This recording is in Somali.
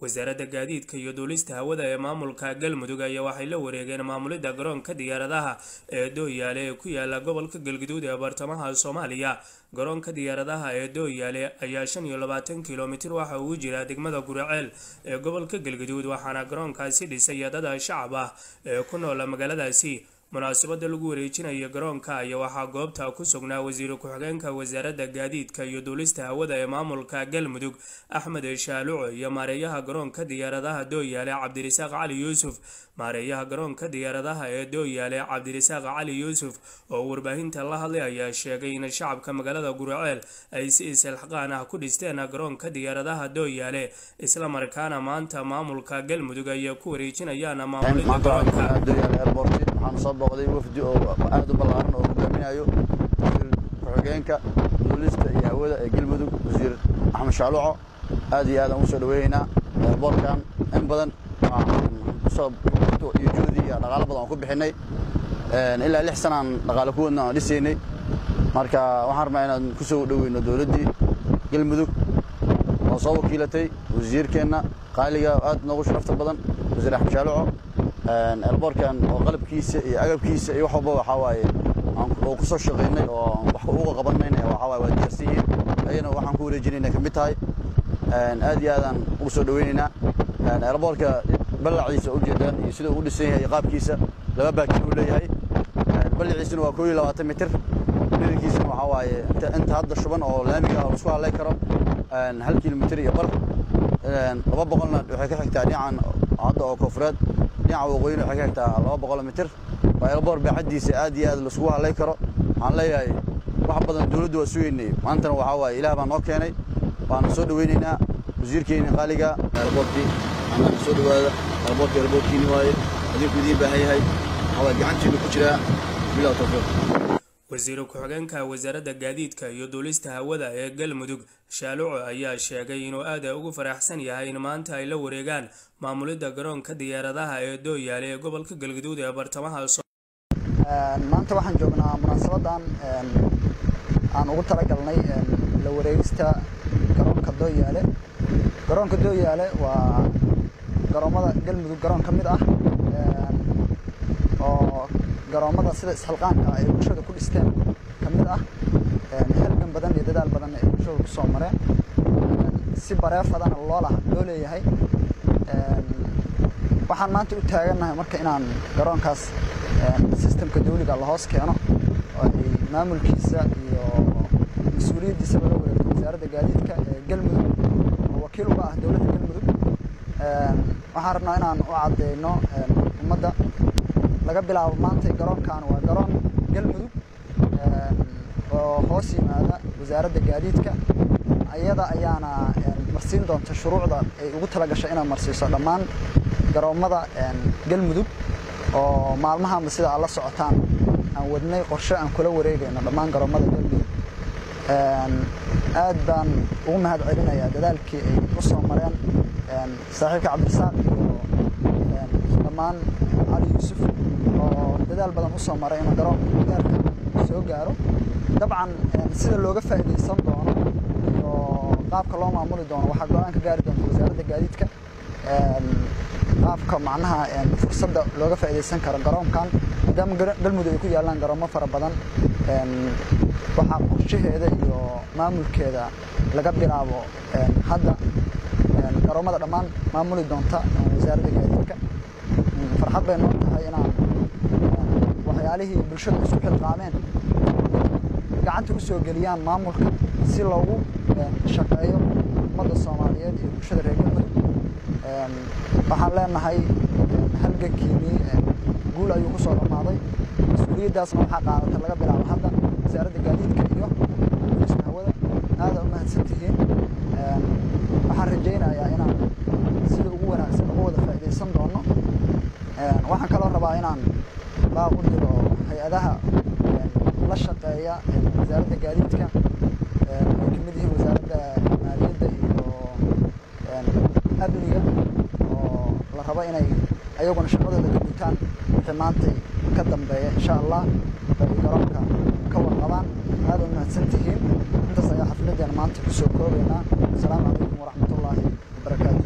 wasaaradda gaadiidka iyo duulista hawada ee maamulka galmudug ayaa waxay la wareegeen maamulidda garoonka diyaaradaha ee dooyaale ee ku yaala gobolka galguduud ee bartamaha soomaaliya garoonka diyaaradaha ee dooyaale ayaa shan iyo labaatan kilomitir waxa uu jira degmada guriceel ee gobolka galguduud waxaana garoonkaasi dhisay dad shacab ah ee ku noola magaaladaasi munaasabada lagu wareejinaya garoonka ayaa waxaa goobta ku sugnaa wasiir ku-xigeenka wasaaradda gaadiidka iyo duulista hawada ee maamulka galmudug axmed shaaluco iyo maareeyaha garoonka diyaaradaha dooyaale cabdirasaaq cali yuusuf maareeyaha garoonka diyaaradaha ee dooyaale cabdirasaaq cali yuusuf oo warbaahinta la hadlay ayaa sheegay in shacabka magaalada guriceel ay si isilxaqaan ah ku dhisteen garoonka diyaaradaha dooyaale islamarkaana maanta maamulka galmudug ayay ku wareejinayaan maamulida garoonka waxaan soo booqday wafdi oo aad u ballaaran oo hogaaminayo wasiir ku-xigeenka duulista iyo hawada ee galmudug wasiir axmed shaaluco aad iyo aad aan ugu soo dhaweynaynaa eerboorkan in badan kusoo iyo juhdi iyo dhaqaalo badan aan ku bixinay ilaa lix sanaan dhaqaale ku wadna aan dhisaynay marka waxaan rabnaa inaan ku soo dhoweyno dowladdii galmudug oo soo wakiilatay wasiirkeenna qaaliga aad noogu sharafta badan wasiir axmed shaaluco elboorkan oo qalabkiisa iyo agabkiisa iyo wax walba waxaa waaye oo ku soo shaqaynay oo wax uga qabanayna waxaa waaye waa diyaarsan yihiin ayana waxaan ku wareejinayna ka mid tahay aad iyo aadaan ugu soo dhaweynaynaa elboorka ballaciisa ujeedaan iyo sida uu dhisan yahay iyo qaabkiisa laba baakin uu leeyahay ballaciisana waa koo iyo labaatan mitir dhirirkiisana waxaa waaye inta hadda shuban oo laamiga ah oo isku hadlay karo hal kilomitir iyo bar laba boqolna waxay ka xigtaa dhinacan hadda oo koonfureed dhinaca waqooyina waxay ka xigtaa laba boqol mitir waa elboor baaxaddiisa aad iyo aad laisugu hadlay karo waxaan leeyahay wax badan dowladdu waa sugeynay maantana waxaa waaye ilaah baa noo keenay waana soo dhaweynaynaa wasiirkeeni qaaliga elboorkii annaga soo dhawaada elboorkii elboorkiini waaye adinku idiin baahan yahay waxaa waaye gacantiinu ku jiraa bilow tawfiiq wasiir ku-xigeenka wasaaradda gaadiidka iyo duulista hawada ee galmudug shaaluco ayaa sheegay inuu aad ugu faraxsan yahay in maanta ay la wareegaan maamulidda garoonka diyaaradaha ee dooyaale ee gobolka galguduud ee bartamaha maanta waxaan joognaa munaasabadan aan ugu talagalnay la wareegista garoonka dooyaale garoonka dooyaale waa garoomada galmudug garoon ka mid ah oo garoomada sida isxilqaanka ay bulshada ku dhisteen ka mid ah halgan badan iyo dadaal badan ay bulshada ku soo mareen si bareefadana loola loo leeyahay waxaan maanta u taagannahay marka inaan garoonkaas sistemka dawliga la hoos keeno oo ay maamulkiisa iyo mas-uuliyaddiisaba la wareegto wasaaradda gaadiidka ee galmudug oo wakiil uga ah dowladda galmudug waxaan rabnaa inaan u caddeyno ummadda laga bilaabo maanta garoonkan waa garoon galmudug oo hoos yimaada wasaaradda gaadiidka iyada ayaana marsiin doonta shuruucda ay ugu talagashay inay marsiiso dhammaan garoomada galmudug oo maalmahanba sida aad la socotaan aan wadnay qorshe aan kula wareegayno dhammaan garoomada galmudug aad baan ugu mahad celinayaa dadaalkii ay u soo mareen saaxiibka cabdirasaaq iyo dhammaan cali yuusuf oo dadaal badan u soo maray inuu garoonka gaarka soo gaaro dabcan sida looga faa'iidaysan doono iyo qaabka loo maamuli doono waxaa go-aan ka gaari doonta wasaaradda gaadiidka qaabka macnaha fursadda looga faa'iidaysan karo garoonkan maadaama galmudug ay ku yaallaan garoomo fara badan waxaa qorshaheeda iyo maamulkeeda laga bilaabo hadda garoomada dhammaan maamuli doonta wasaaradda gaadiidka farxad bay noo tahay inaan waxyaalihii bulshada isku xilqaameen gacanta u soo geliyaan maamulka si loogu shaqeeyo ummadda soomaaliyeed iyo bulshada reer galmudug waxaan leenahay halgankiinii guul ayuu ku soo dhammaaday mas-uuliyaddaasna waxaa qaadatay laga bilaabo hadda wasaaradda gaadiidka iyo duulista hawada aada u mahadsan tihiin waxaan rajaynayaa inaan sida ugu wanaagsan uga wada faa'iidaysan doono waxaan kaloo rabaa inaan baaq u diro hay-adaha la shaqeeya wasaaradda gaadiidka ay ka mid yihiin wasaaradda maaliyadda iyo amniga oo la rabo inay ayaguna shaqadooda ka gutaan wixii maantay ka dambeeya insha allah bay garoonka ka warqabaan aada u mahadsan tihiin intaas ayaa xafladeena maanta kusoo koobaynaa asalaamu calaykum waraxmatullaahi wabarakaatu